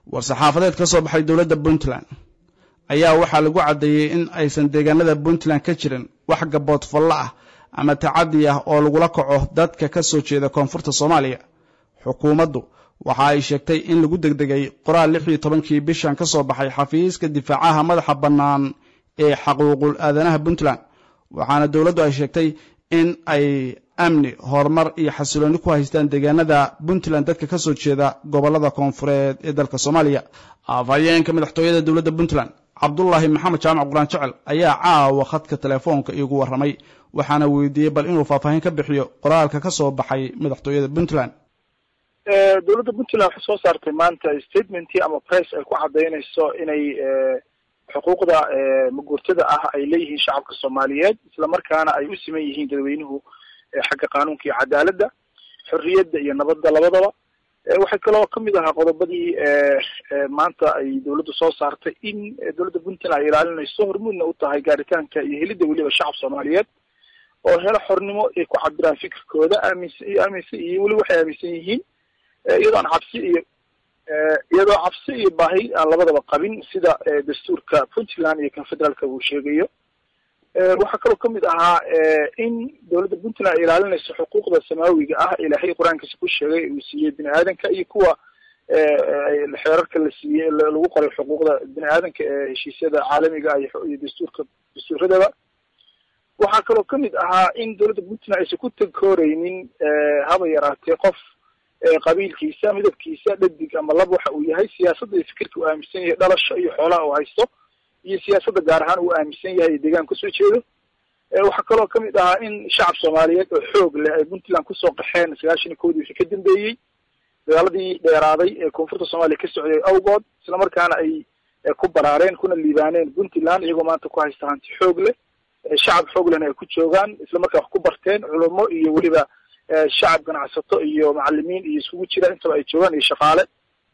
war-saxaafadeed ka soo baxay dowladda puntland ayaa waxaa lagu caddeeyey in aysan deegaanada puntland ka jirin wax gabood fallo ah ama tacadi ah oo lagula kaco dadka ka soo jeeda koonfurta soomaaliya xukuumaddu waxa ay sheegtay in lagu degdegay qoraal lix iyo tobankii bishan ka soo baxay xafiiska difaacaha madaxa bannaan ee xaquuqul aadanaha puntland waxaana dowladdu ay sheegtay in ay amni horumar iyo xasilooni ku haystaan deegaanada puntland dadka ka soo jeeda gobollada koonfureed ee dalka soomaaliya afhayeenka madaxtooyada dowladda puntland cabdulaahi maxamed jaamac quraan jecel ayaa caawa khadka telefoonka iigu warramay waxaana weydiiyey bal inuu faahfaahin ka bixiyo qoraalka ka soo baxay madaxtooyada puntland dowladda puntland waxay soo saartay maanta statementii ama press ay ku cadaynayso inay xuquuqda maguurtada ah ay leeyihiin shacabka soomaaliyeed islamarkaana ay u siman yihiin dadweynuhu xagga qaanuunka iyo cadaaladda xorriyadda iyo nabadda labadaba waxay kaloo kamid ahaa qodobadii maanta ay dowladdu soo saartay in dowladda puntland ay ilaalinayso hormuudna u tahay gaaritaanka iyo helidda weliba shacab soomaaliyeed oo helo xornimo ay ku cabiraan fikirkooda aaminsan iyo aaminsan iyo weli waxay aaminsan yihiin iyadoo aan cabsi iyo iyadoo cabsi iyo baahi aan labadaba qabin sida dastuurka puntland iyo kan federaalka uu sheegayo waxaa kaloo kamid ahaa in dowladda puntland ay ilaalinayso xuquuqda samaawiga ah ilaahay qur-aankiisa ku sheegay uu siiyey bini aadanka iyo kuwa xeerarka la siiyey lagu qoray xuquuqda bini aadanka ee heshiisyada caalamiga iyo dastuurka dastuuradaba waxaa kaloo kamid ahaa in dowladda puntland aysan ku takooreynin haba yaraatee qof qabiilkiisa midabkiisa dhadig ama lab waxa uu yahay siyaasadda iyo fikirka uu aaminsan yahay dhalasho iyo xoolaha uu haysto iyo siyaasadda gaar ahaan uu aaminsan yahay deegaan kasoo jeedo waxaa kaloo kamid ahaa in shacab soomaaliyeed oo xoog leh ay puntland kusoo qaxeen sagaashan iyo kowdii wixii ka dambeeyey dagaaladii dheeraaday ee koonfurta soomaaliya ka socday awgood islamarkaana ay ku baraareen kuna liibaaneen puntland iyagoo maanta ku haysta hanti xoog leh shacab xoog lehna ay ku joogaan islamarkaa wax ku barteen culamo iyo weliba shacab ganacsato iyo macalimiin iyo iskugu jira intaba ay joogaan iyo shaqaale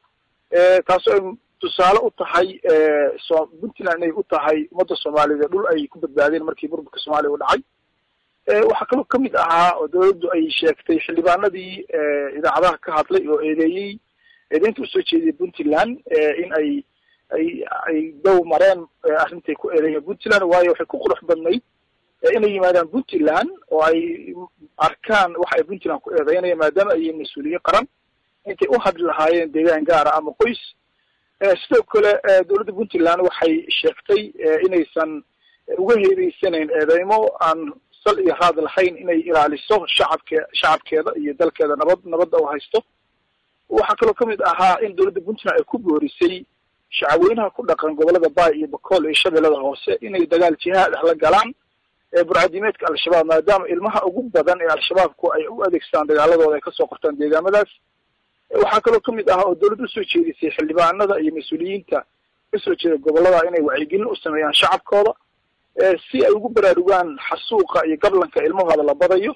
taasoo ay tusaale u tahay so puntland inay u tahay ummadda soomaaliyeed dhul ay ku badbaadeen markii burburka soomaaliya u dhacay waxaa kaloo kamid ahaa oo dowladdu ay sheegtay xildhibaanadii idaacadaha ka hadlay oo eedeeyey eedeynta usoo jeediyay puntland in ay ay ay dow mareen arrintay ku eedeeyeen puntland waayo waxay ku qurux badnayd inay yimaadaan puntland oo ay arkaan waxa ay puntland ku eedeynayaan maadaama ay yihiin mas-uuliyiin qaran intay u hadli lahaayeen deegaan gaara ama qoys sidoo kale dowladda puntland waxay sheegtay inaysan uga heebeysanayn eedeymo aan sal iyo raad lahayn inay ilaaliso shacabke shacabkeeda iyo dalkeeda nabad nabadda u haysto waxaa kaloo kamid ahaa in dowladda puntland ay ku boorisay shacabweynaha ku dhaqan gobolada baay iyo bakool iyo shabeellada hoose inay dagaal jihaad ah la galaan burcadimeedka al-shabaab maadaama ilmaha ugu badan ee al-shabaabku ay u adeegsadaan dagaaladooda ay kasoo qortaan deegaamadaas waxaa kaloo kamid ah oo dowladda usoo jeedisay xildhibaanada iyo mas-uuliyiinta kasoo jeeda gobolada inay wacyigelin u sameeyaan shacabkooda si ay ugu baraarugaan xasuuqa iyo gablanka ilmahooda la badayo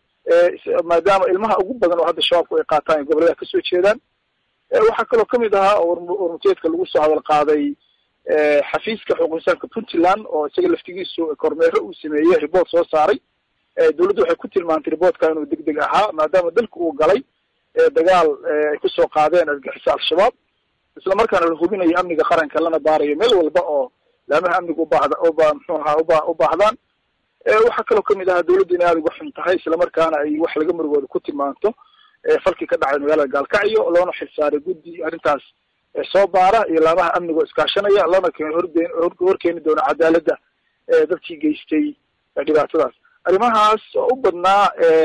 maadaama ilmaha ugu badan oo hadda shabaabku ay qaataan ay gobolada kasoo jeedaan waxaa kaloo kamid ahaa oo warmuteedka lagu soo hadal qaaday xafiiska xuquuq insaanka puntland oo isaga laftigiisu kormeero uu sameeyey report soo saaray dowladdu waxay ku tilmaantay reportka inuu deg deg ahaa maadaama dalka uu galay dagaal ay kusoo qaadeen argixisa al-shabaab islamarkaana la hubinayo amniga qaranka lana baarayo meel walba oo laamaha amniga ubaahda uba mxuu ahaa uba u baahdaan waxaa kaloo kamid ahaa dowladdu inay aada uga xun tahay islamarkaana ay wax laga murugooda ku tilmaanto falkii ka dhacay magaalada gaalkacyo loona xilsaaray guddi arrintaas soo baara iyo laamaha amniga oo iskaashanaya lana keen hordeen horkeeni doono cadaaladda dadkii geystay dhibaatadaas arrimahaas oo u badnaa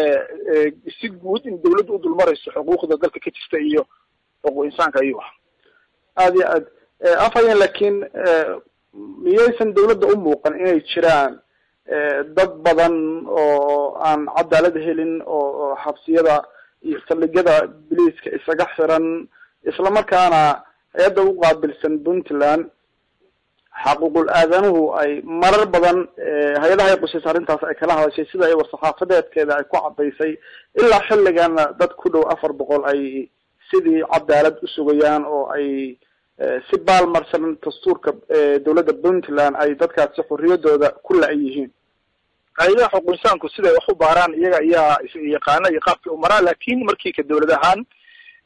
si guud in dawladdu u dulmarayso xuquuqda dalka ka jirta iyo xuquuq insaanka ayuu ah aada iyo aad afhayeen laakiin miyaysan dawladda u muuqan inay jiraan dad badan oo aan cadaalad helin oo xabsiyada iyo saldhigyada biliiska isaga xiran islamarkaana hay-adda u qaabilsan puntland xaquuqul aadanuhu ay marar badan hay-adaha ay qusaysa arrintaas ay kala hadashay sida ay war-saxaafadeedkeeda ay ku cadaysay ilaa xilligana dad ku dhow afar boqol ay sidii cadaalad usugayaan oo ay si baalmarsan dastuurka dowladda puntland ay dadkaasi xorriyadooda ku la- yihiin hay-adaha xuquuq insaanku siday wax u baaraan iyaga ayaa yaqaana iyo qaabkii u maraa laakin markii ka dowlad ahaan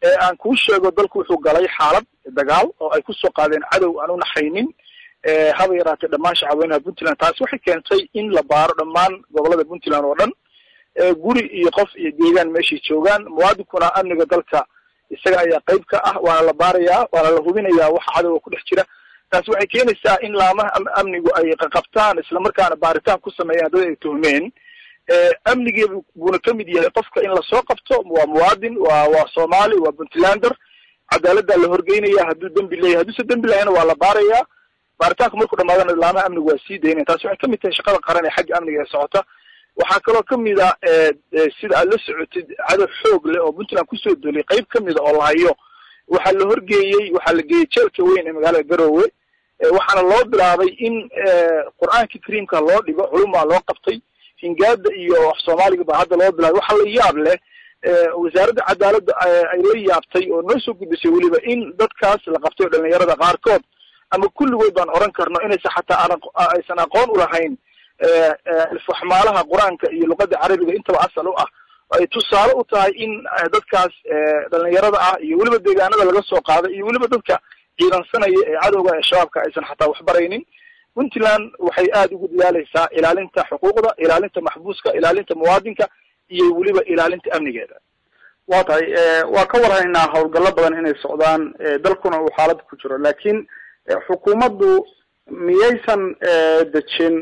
aan kuu sheego dalku wuxuu galay xaalad dagaal oo ay kusoo qaadeen cadow aan u naxaynin haba yaraatee dhammaan shacabweynaha puntland taasi waxay keentay in la baaro dhammaan gobolada puntland oo dhan guri iyo qof iyo deegaan meeshay joogaan muwaadinkuna amniga dalka isaga ayaa qayb ka ah waana la baarayaa waana la hubinayaa waxa cadowga ku dhex jira taasi waxay keenaysaa in laamaha amnigu ay qaqabtaan islamarkaana baaritaan ku sameeyaan dad ay tuhmeen amnigii buuna kamid yahay qofka in lasoo qabto waa muwaadin waa waa soomaali waa puntlander cadaaladdaa la horgeynaya hadduu dembi leeyahay hadduuse dembi lahayna waa la baarayaa baaritaanku markuu dhamaadana laamaha amnigu waa sii daynaya taasi waxay kamid tahay shaqada qaran ee xagga amniga ee socota waxaa kaloo kamid a sida aad la socotid cadow xoog leh oo puntland kusoo dolay qayb kamida oo la hayo waxaa la horgeeyey waxaa la geeyey jeelka weyn ee magaalada garowe waxaana loo bilaabay in qur-aanka kariimka loo dhigo culumaa loo qabtay hingaada iyo af soomaaliga baa hadda loo bilaabay waxaa la yaab leh wasaaradda cadaaladda ay la yaabtay oo noo soo gudbisay weliba in dadkaas la qabtay oo dhalinyarada qaarkood ama kulligood baan oran karno inaysa xataa aysan aqoon ulahayn alfaxmaalaha qur-aanka iyo luqada carabiga intaba asal u ah ay tusaale u tahay in dadkaas dhalinyarada ah iyo weliba deegaanada laga soo qaaday iyo weliba dadka ciidansanaya ee cadowga ee shabaabka aysan xataa waxbaraynin puntland waxay aada ugu dadaaleysaa ilaalinta xuquuqda ilaalinta maxbuuska ilaalinta muwaadinka iyo weliba ilaalinta amnigeeda wa tahay waa ka warhaynaa howlgallo badan inay socdaan dalkuna uu xaalad ku jiro laakiin xukuumaddu miyaysan dejin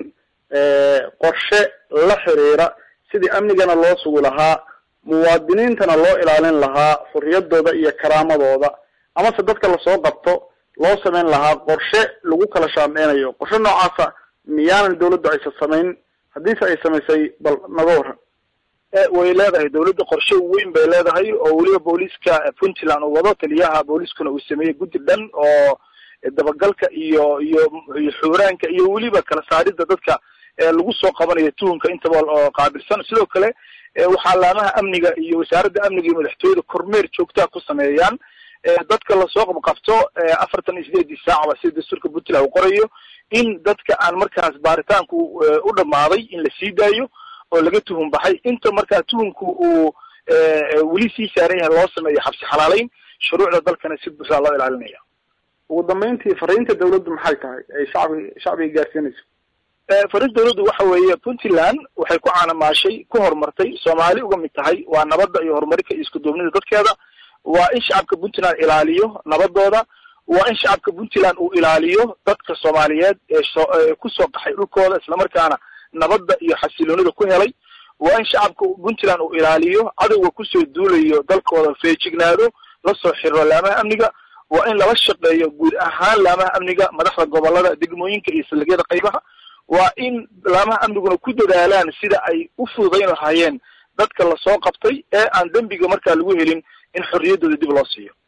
qorshe la xiriira sidii amnigana loo sugi lahaa muwaadiniintana loo ilaalin lahaa xuriyadooda iyo karaamadooda amase dadka lasoo qabto loo samayn lahaa qorshe lagu kala shaandheynayo qorshe noocaasa miyaanan dawladdu aysan samayn haddiise ay samaysay bal naga waran way leedahay dawladda qorshe weyn bay leedahay oo weliba booliiska puntland uu wado taliyaha booliiskuna uu sameeyey guddi dhan oo dabagalka iyo iyo iyo xuuraanka iyo weliba kala saarida dadka lagu soo qabanayo tuhunka intaba oo qaabilsan sidoo kale waxaa laamaha amniga iyo wasaaradda amniga iyo madaxtooyada kormeer joogtaa ku sameeyaan dadka lasoo qabqabto afartan iyo sideedii saacba sida dastuurka puntland uu qorayo in dadka aan markaas baaritaanku u dhamaaday in la sii daayo oo laga tuhun baxay inta markaa tuhunku uu weli sii saaran yahay loo sameeyo xabsi xalaaleyn shuruucda dalkana si buuxdaa loo ilaalinaya ugu dambeyntii fariinta dawladdu maxay tahay ay shacbi shacbiga gaarsiinayso fariinta dawladdu waxa weeye puntland waxay ku caanamaashay ku horumartay soomaali uga mid tahay waa nabadda iyo horumarinka iyo isku duubnida dadkeeda waa in shacabka puntland ilaaliyo nabadooda waa in shacabka puntland uu ilaaliyo dadka soomaaliyeed ee kusoo qaxay dhulkooda islamarkaana nabadda iyo xasiloonida ku helay waa in shacabka puntland uu ilaaliyo cadowga kusoo duulayo dalkooda feejignaado lasoo xiriro laamaha amniga waa in lala shaqeeyo guud ahaan laamaha amniga madaxda gobolada degmooyinka iyo saldhigyada qaybaha waa in laamaha amniguna ku dadaalaan sida ay u fududayn lahaayeen dadka lasoo qabtay ee aan dembiga markaa lagu helin in xorriyaddooda dib loo siiyo